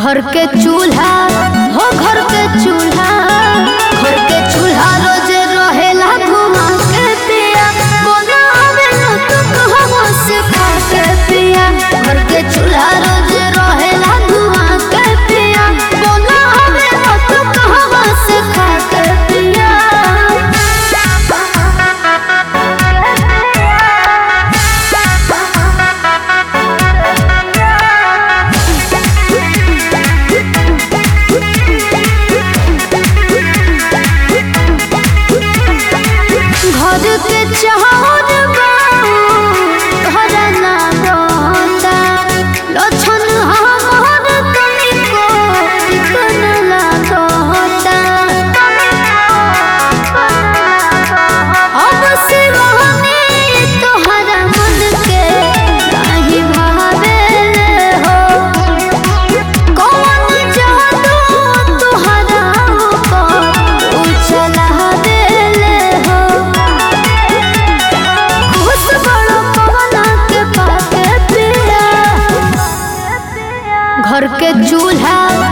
घर के चूल्हा हो घर के चूल्हा घर के चूल्हा रोज रहेला घुमा के पिया बनावे न तो कहवा से खा के पिया घर के चूल्हा रोज रहेला घुमा के पिया बनावे न तो कहवा से खा के पिया घर के चाहत घर ना बता लक्षण हमर तनिको चिकन लागता अब सिवाने तोहरा मन के काहे भावेले हो कौन जादू तोहरा ऊपर उछला देले हो खुश बड़ो पवना के पाके पिया घर के चूल्हा